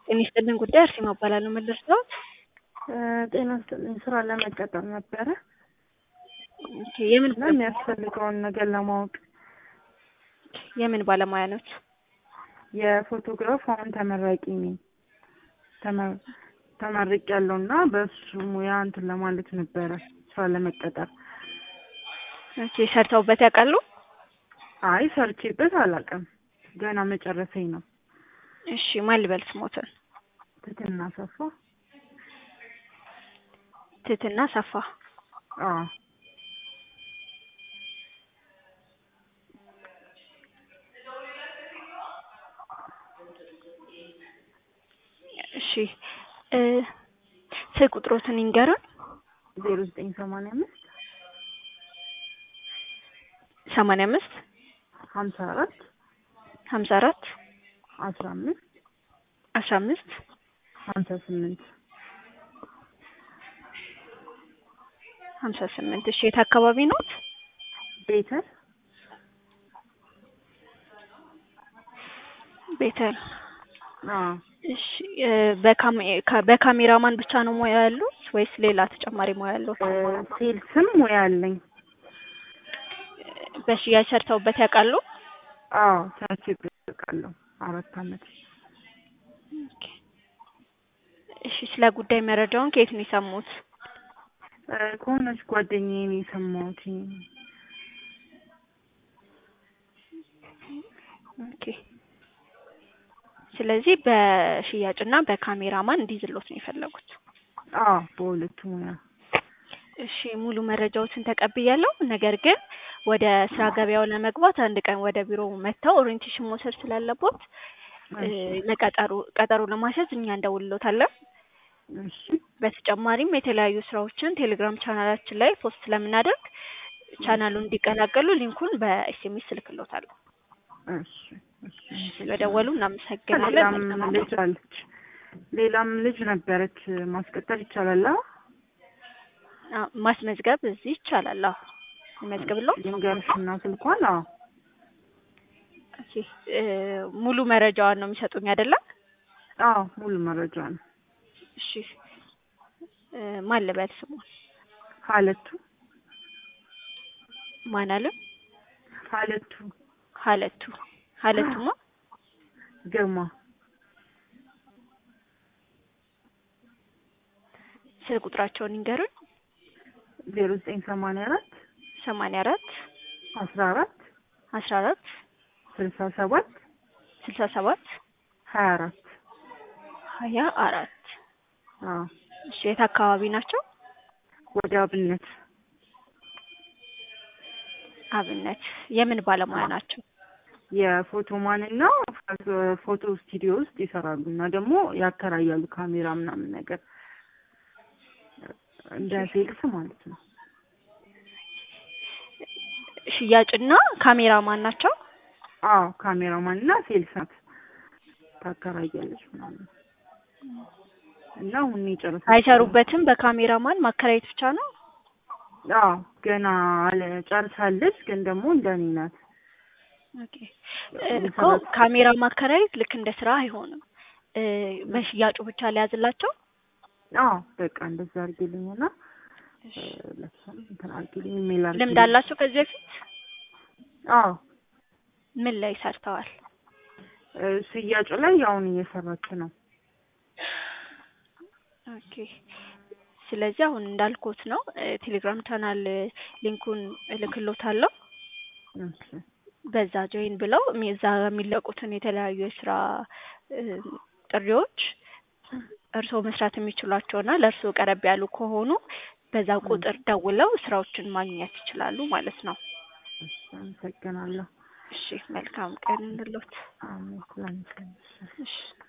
ጤና ይስጥልኝ ጉዳይ አርሴማ እባላለሁ። ምን ልርዳዎት? ጤና ይስጥልኝ ስራ ለመቀጠር ነበረ ኦኬ፣ የምን እና የሚያስፈልገውን ነገር ለማወቅ የምን ባለሙያ ኖት? የፎቶግራፍ አሁን ተመራቂ ነኝ ተመ- ተመርቅ ያለው እና በእሱ ሙያ እንትን ለማለት ነበረ ስራ ለመቀጠር። ኦኬ፣ ሰርተውበት ያውቃሉ? አይ ሰርቼበት አላውቅም ገና መጨረሰኝ ነው። እሺ፣ ማን ልበል ስሞትን? ትትና ሰፋ ትትና ሰፋ። አዎ እሺ እ ስልክ ቁጥሮትን ይንገሩን። ዜሮ ዘጠኝ ሰማንያ አምስት ሰማንያ አምስት ሀምሳ አራት ሀምሳ አራት አስራ አምስት አስራ አምስት ሀምሳ ስምንት ሀምሳ ስምንት እሺ የት አካባቢ ኖት? ቤተር ቤተል አዎ እሺ እ በካሜ- ካ- በካሜራማን ብቻ ነው ሙያ ያሉት ወይስ ሌላ ተጨማሪ ሙያ ያሉት? ሴልስም ሙያ አለኝ። በሽያጭ ሰርተውበት ያውቃሉ? አዎ ሰርቼበት አውቃለሁ አራት አመት። ኦኬ። እሺ ስለ ጉዳይ መረጃውን ከየት ነው የሰሙት? እ ከሆነች ጓደኛዬ ነው የሰማሁት። ኦኬ። ስለዚህ በሽያጭና በካሜራማን እንዲዝሎት ነው የፈለጉት። አዎ በሁለቱ ሙያ እሺ ሙሉ መረጃዎችን ተቀብያለሁ። ነገር ግን ወደ ስራ ገበያው ለመግባት አንድ ቀን ወደ ቢሮ መጥተው ኦሪየንቴሽን መውሰድ ስላለቦት እ ለቀጠሮ ቀጠሮ ለማስያዝ እኛ እንደውልሎታለን። እሺ በተጨማሪም የተለያዩ ስራዎችን ቴሌግራም ቻናላችን ላይ ፖስት ስለምናደርግ ቻናሉን እንዲቀላቀሉ ሊንኩን በኤስኤምኤስ እልክሎታለሁ። እሺ እሺ ስለደወሉ እናመሰግናለን። ሌላም መልካም ልጅ አለች ሌላም ልጅ ነበረች ማስቀጠል ይቻላል? አዎ አ- ማስመዝገብ እዚህ ይቻላል። አዎ ይመዝግብሎ። ልንገርሽና ስልኳን አዎ ኦኬ እ ሙሉ መረጃዋን ነው የሚሰጡኝ አይደለም? አዎ ሙሉ መረጃ ነው። እሺ እ ማን ልበል ስሟን? ሀለቱ ማን አለ? ሀለቱ ሀለቱ ሀለቱማ ግርማ ስልክ ቁጥራቸውን ይንገሩኝ። ዜሮ ዘጠኝ ሰማንያ አራት ሰማንያ አራት አስራ አራት አስራ አራት ስልሳ ሰባት ስልሳ ሰባት ሀያ አራት ሀያ አራት አዎ እሺ የት አካባቢ ናቸው? ወደ አብነት አብነት የምን ባለሙያ ናቸው? የፎቶ ማንና ፎቶ ስቱዲዮ ውስጥ ይሰራሉ እና ደግሞ ያከራያሉ ካሜራ ምናምን ነገር እንደ ሴልስ ማለት ነው። ሽያጭና ካሜራማን ናቸው? አዎ ካሜራማን እና ሴልስ ናት ታከራያለች ምናምን እና አሁን የጨረሰች አይሰሩበትም። በካሜራማን ማከራየት ብቻ ነው። አዎ ገና አለ ጨርሳለች፣ ግን ደግሞ እንደኔ ናት። ኦኬ እ እኮ ካሜራ ማከራየት ልክ እንደ ስራ አይሆንም። እ በሽያጩ ብቻ ሊያዝላቸው አዎ በቃ እንደዛ አድርጊልኝና እ ለሷም እንትን አድርጊልኝ ኢሜል አድርጊልኝ። ልምድ አላቸው ከዚህ በፊት አዎ ምን ላይ ሰርተዋል? እ ሽያጩ ላይ አሁን እየሰራች ነው። ኦኬ ስለዚህ አሁን እንዳልኩት ነው እ ቴሌግራም ቻናል እ ሊንኩን እልክሎታለሁ። እሺ በዛ ጆይን ብለው ሚ- እዛ የሚለቁትን የተለያዩ የስራ እ ጥሪዎች እርስዎ መስራት የሚችሏቸውና ለእርስዎ ቀረብ ያሉ ከሆኑ በዛ ቁጥር ደውለው ስራዎችን ማግኘት ይችላሉ ማለት ነው። እሺ አመሰግናለሁ። እሺ መልካም ቀን እንሎት። አሜን። ላንቺ እሺ